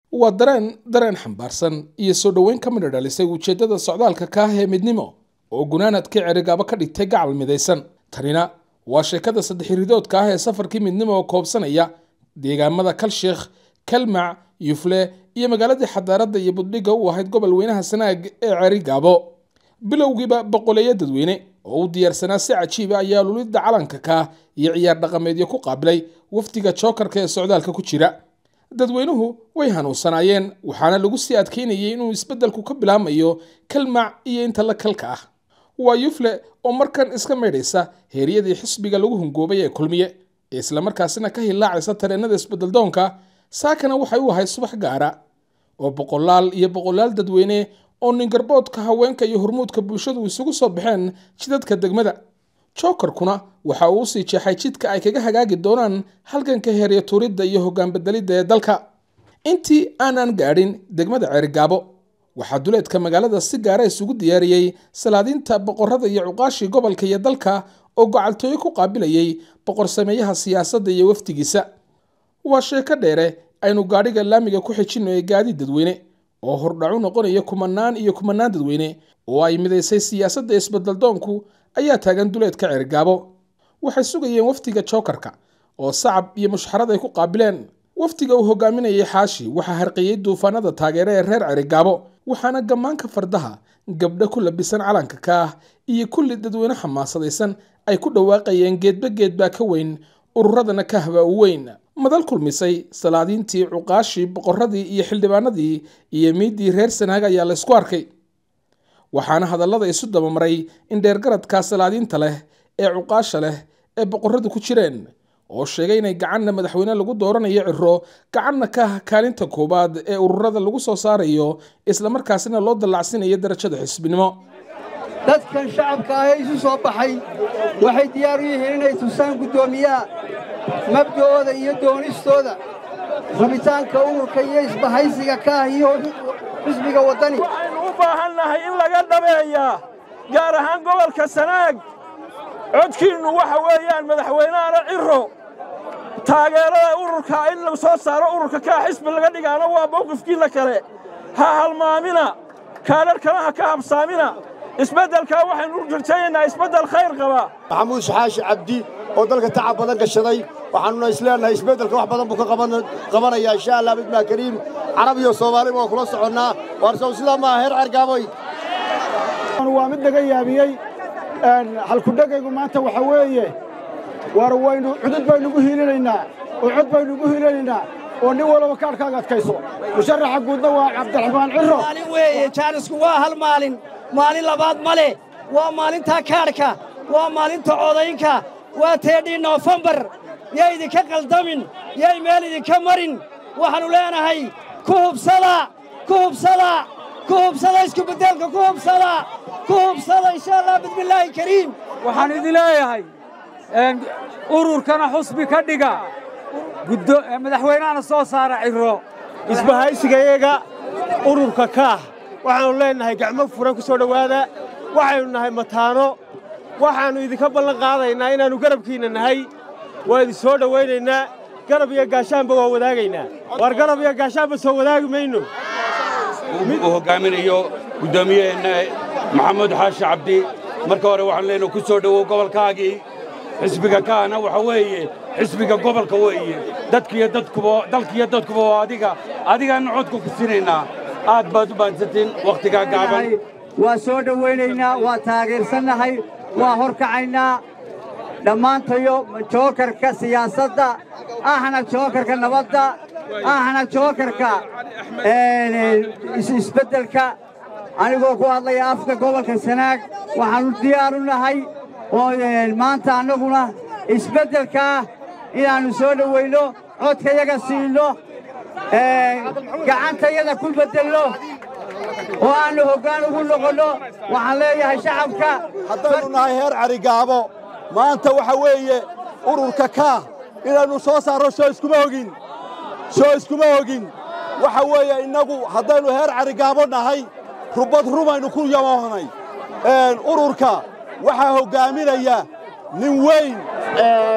waa dareen dareen xambaarsan iyo soo dhoweyn ka midha dhalisay ujeeddada socdaalka ka ah ee midnimo oo gunaanadkii cerigaabo ka dhigtay gacal midaysan tanina waa sheekada saddex ridoodka ah ee safarkii midnimo oo koobsanaya deegaamada kalsheekh kalmac yufle iyo magaaladii xadaaradda iyo buddhigga u ahayd gobol weynaha sanaag ee cerigaabo bilowgiiba boqoleeyo dadweyne oo u diyaarsanaa si cajiiba ayaa lulidda calanka ka iyo ciyaar dhaqameedyo ku qaabilay wafdiga jookarka ee socdaalka ku jira dadweynuhu way hanuunsanaayeen waxaana lagu sii adkeynayay inuu isbeddelku ka bilaamayo kalmac iyo inta la kalka ah waa yufle oo markan iska maydhaysa heeryadii xisbiga lagu hungoobay ee kulmiye ee islamarkaasina ka hilaacaysa tareennada isbeddeldoonka saakana waxay u ahayd subax gaara oo boqolaal iyo boqolaal dadweyne oo ningarboodka haweenka iyo hormuudka bulshadu isugu soo baxeen jidadka degmada jookarkuna waxa uu usii jeexay jidka ay kaga hagaagi doonaan halganka heerya tuuridda iyo hoggaan bedelidda ee dalka intii aanan gaadhin degmada ceerigaabo waxaa duleedka magaalada si gaara isugu diyaariyey salaadiinta boqorada iyo cuqaashii gobolka iyo dalka oo gocaltooyo ku qaabilayay boqor sameeyaha siyaasadda iyo wafdigiisa waa sheeko dheere aynu gaadhiga laamiga ku xijinno ee gaadiid dadweyne oo hordhacu noqonaya kumanaan iyo kumanaan dadweyne oo ay midaysay siyaasadda isbeddeldoonku ayaa taagan duleedka ceerigaabo waxay sugayeen wafdiga jookarka oo sacab iyo mushxarad ay ku qaabileen wafdiga uu hogaaminayay xaashi waxaa harqiyey duufaanada taageere ee reer cerigaabo waxaana gammaanka fardaha gabdho ku labisan calanka ka ah iyo kulli dadweyne xamaasadaysan ay ku dhawaaqayeen geedba geedbaa ka weyn ururadana ka haba u weyn madal kulmisay salaadiintii cuqaashii boqoradii iyo xildhibaanadii iyo miiddii reer sanaag ayaa la ysku arkay waxaana hadallada isu dabamaray in dheergaradkaa salaadiinta leh ee cuqaasha leh ee boqoradu ku jireen oo sheegay inay gacanna madaxweyne lagu dooranayo ciro gacanna ka ah kaalinta koowaad ee ururada lagu soo saarayo islamarkaasina loo dallacsinayo darajada xisbinimo dadkan shacabka ah ee isu soo baxay waxay diyaar u yihiin inay tusaan guddoomiyaha mabda'ooda iyo doonistooda rabitaanka ururka iyo isbahaysiga ka ah iyo xisbiga waddani waxaynu u baahan nahay in laga dhabeeyaa gaar ahaan gobolka sanaag codkiinnu waxa weeyaan madaxweynehana ciro taageerada ururka in la soo saaro ururka kaa xisbi laga dhigaana waa mawqifkiinna kale ha halmaamina kaadharhkana ha ka habsaamina isbeddelkaa waxaynu rajaynaynaa isbeddel khayr qaba maxamuud saxaashi cabdi oo dalka tacab badan gashaday waxaannuna isleenahay isbeddelka wax badan buu ka qabanayaa insha allah bidmaa kariim carab iyo soomaaliba waa kula soconnaa waarsow sidaa maaha heer cergaaboy waa mid naga yaabiyey halkudhegaygu maanta waxa weeye war waynu cudud baynugu hiilinaynaa oo cod baynugu hiilinaynaa oo nin walaba kaadhkaaga adkayso musharaxa guudna waa cabdiraxmaan ciro maalin weeye jaanisku waa hal maalin maalin labaad ma leh waa maalintaa kaadhka waa maalinta codaynka waa teedhii noofembar yay idinka qaldamin yay meel idinka marin waxaannu leenahay ku hubsada ku hubsada ku hubsada iskubedelka ku hubsada ku hubsada insha allah bismillaahi kariim waxaan idin leeyahay ururkana xusbi ka dhiga madaxweynahana soo saara ciro isbahaysigayaga ururka kaah waxaannu leennahay gacmo furan ku soo dhowaada waxaynu nahay mataano waxaannu idinka ballan qaadaynaa inaannu garabkiinna nahay waa idin soo dhowaynaynaa garab iyo gaashaanba waa wadaagaynaa waar garab iyo gaashaanba soo wadaagi mayno uu hoggaaminayo guddoomiyaheenna maxamuud xaashi cabdi marka hore waxaanu leenahay ku soo dhowow gobolkaagii xisbiga kaana waxa weeye xisbiga gobolka weeye dadkiyo dadkuba dalkiyo dadkuba waa adiga adigaanna codka ku sinaynaa aad baad u baansatiin wakhtigaa gaaban waa soo dhowaynaynaa waa taageersannahay waa horkacaynaa dhammaantayo jookarka siyaasadda ahna jookarka nabadda ahna jookarka isbeddelka anigoo ku hadlaya afka gobolka sanaag waxaannu diyaar u nahay oo maanta annaguna isbeddelkaa inaannu soo dhowayno codkayaga siinno gacantayada ku beddelno oo aannu hoggaan ugu noqonno waxaan leeyahay shacabka haddaynu nahay heer carigaabo maanta waxa weeye ururka kaah inaannu soo saarro soo iskuma hogin soo iskuma hogin waxa weeye innagu haddaynu heer carigaabo nahay rubad rumaynu ku yaboohnay ururka waxaa hoggaaminaya nin weyn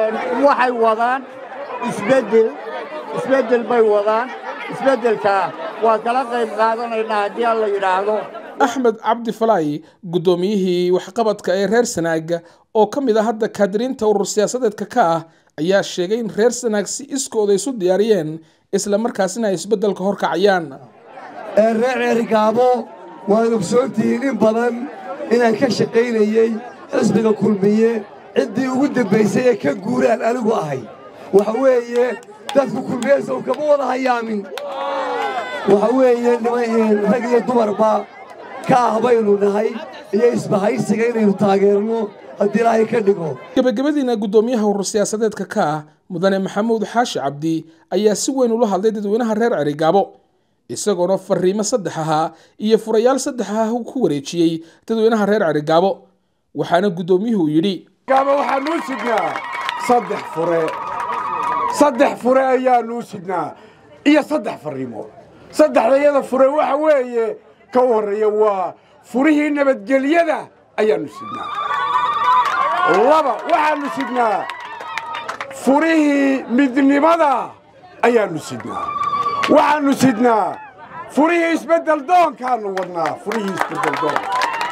waxay wadaan isbeddel isbeddel bay wadaan isbeddelkaa waa kala qayb qaadanaynaa haddii alla yidhaahdo axmed cabdi falaayi guddoomiyihii waxqabadka ee reer sanaag oo ka mid ah hadda kaadiriinta urur siyaasadeedka ka ah ayaa sheegay in reer sanaag si iskooda isu diyaariyeen isla markaasina ay isbeddelka horkacayaan reer ceerigaabo waad ogsoontihiin in badan inaan ka shaqaynayey xisbiga kulmiye ciddii ugu dambaysay ee ka guuraan anigu ahay waxa weeye dadku kulmiyesow kama wada hayaamin waxa weeye niman rag iyo dumarba ka ah baynu nahay iyo isbahaysiga inaynu taageerno haddii ilaahay ka dhigo gebagabadiina guddoomiyaha urur siyaasadeedka ka ah mudane maxamuud xaashi cabdi ayaa si weyn ula hadlay dadweynaha reer cerigaabo isagoona fariimo saddex ahaa iyo furayaal saddex ah ku wareejiyey dadweynaha reer cerigaabo waxaana guddoomiyuhu yidhi gaabo waxaanuu sidnaa saddex fure saddex fure ayaanuu sidnaa iyo saddex fariimood saddexdayada fure waxa weeye ka u horreeya waa furihii nabadgelyada ayaannu sidnaa laba waxaannu sidnaa furihii midnimada ayaannu sidnaa waxaannu sidnaa furihii isbeddel doonkaannu wadnaa furihii isbeddel doonka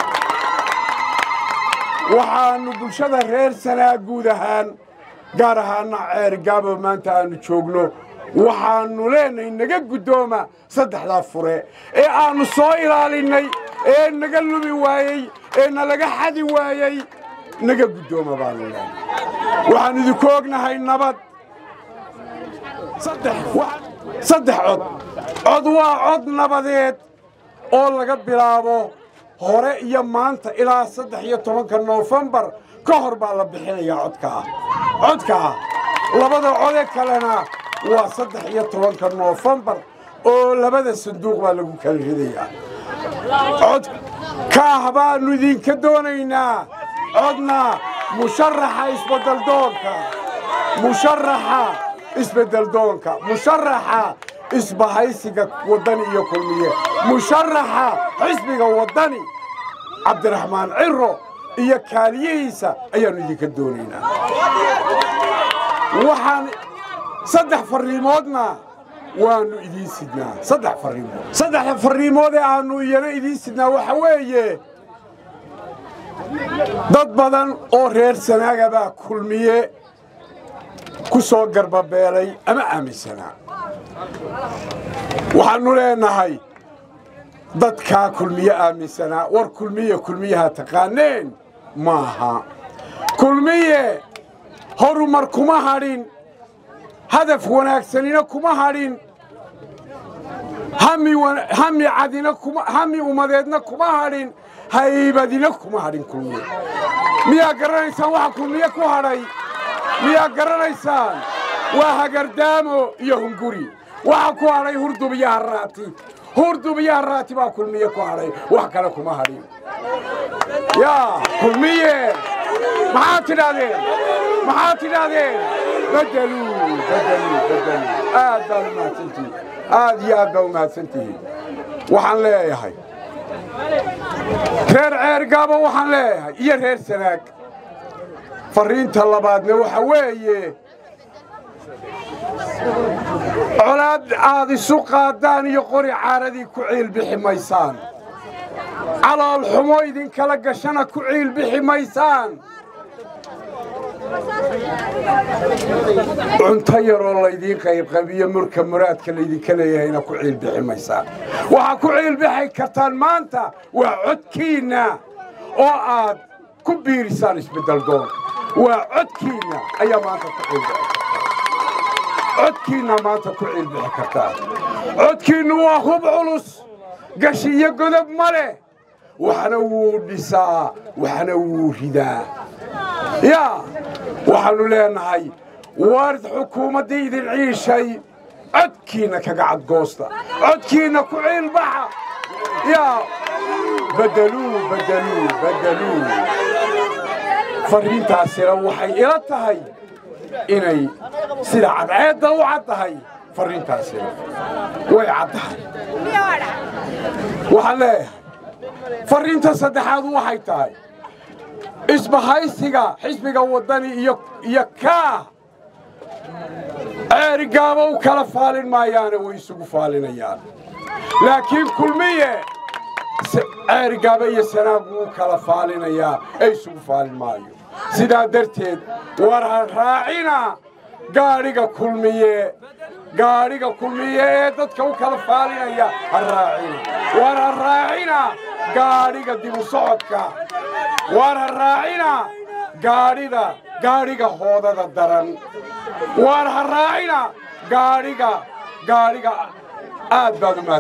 waxaannu bulshada reer sanaa guud ahaan gaar ahaana ceerigaabo maanta aannu joogno waxaannu leenahay naga guddooma saddexdaa fure ee aannu soo ilaalinnay ee naga lumi waayey ee nalaga xadi waayey naga guddooma baannu leenahay waxaannu idinku ognahay nabad saddex cod cod waa cod nabadeed oo laga bilaabo hore iyo maanta ilaa saddex iyo tobanka noofembar ka hor baa la bixinayaa codkaa codkaa labada code kalena waa saddex iyo tobanka noofembar oo labada sanduuq baa lagu kala ridayaa cod kaah baannu idinka doonaynaa codna musharaxa isbeddeldoonka musharaxa isbeddeldoonka musharaxa isbahaysiga waddani iyo kulmiye musharaxa xisbiga waddani cabdiraxmaan ciro iyo kaaliyihiisa ayaannu idinka doonaynaa waxaan saddex farriimoodna waannu idiin sidnaa saddex farriimood saddexda farriimood ee aannu iyana idiin sidnaa waxa weeye dad badan oo reer sanaaga baa kulmiye ku soo garbabeelay ama aaminsanaa waxaannu leenahay dadkaa kulmiye aaminsanaa war kulmiye kulmiyaha taqaaneen maaha kulmiye horumar kuma hadhin hadaf wanaagsanina kuma hadhin hami cadina hami ummadeedna kuma hadhin haybadina kuma hadhin kulmiye miyaa garanaysaan waxa kulmiye ku hadhay miyaa garanaysaan waa hagardaamo iyo hunguri waxa ku hadhay hurdub iyo harraati hurdub iyo harraati baa kulmiye ku hadhay wax kale kuma hadhin yaa kulmiye maxaad tidhaahdeen maxaad tidhaahdeen bedeluu bedeluu bedeluu aad baad u mahadsantihiin aad iyo aad baa u mahadsantihiin waxaan leeyahay reer ceergaabo waxaan leeyahay iyo reer sanaag farriinta labaadna waxa weeye colaad aad isu qaaddaan iyo qori caaradii ku ciilbixi maysaan calool xumo idinkala gashana ku ciilbixi maysaan cunto yaroo laydiin qaybqabiyo murka muraadka laydinka leeyahayna ku ciilbixi maysaan waxaa ku ciilbixi kartaan maanta waa codkiinna oo aad ku biirisaan isbeddeldoonka waa codkiinna ayaa maanta ku ciilbixi codkiinna maanta ku ciilbixi kartaan codkiinnu waa hub culus gashi iyo godob ma leh waxna wuu dhisaa waxna wuu ridaa yaa waxaannu leenahay waarid xukuumaddii idin ciishay codkiinna kaga cadgoosta codkiinna ku ciilbaxa yaa bedeluu bedeluu bedeluu farriintaasina waxay ila tahay inay sida cadceedda u caddahay farriintaasina way caddahay waxaan leeyahay farriinta saddexaad waxay tahay isbahaysiga xisbiga waddani iyo iyo kaa ceerigaaba u kala faalin maayaane way isugu faalinayaan laakiin kulmiye ceerigaaba iyo sanaag wuu kala faalinayaa ee isugu faalin maayo sidaa darteed war ha raacina gaadhiga kulmiye gaadhiga kulmiye ee dadka u kala faalinaya ha raacina war ha raacina gaadhiga dibu socodka war ha raacina gaadhida gaadhiga hoodada daran war ha raacina gaadhiga gaadhiga aad baad u mahad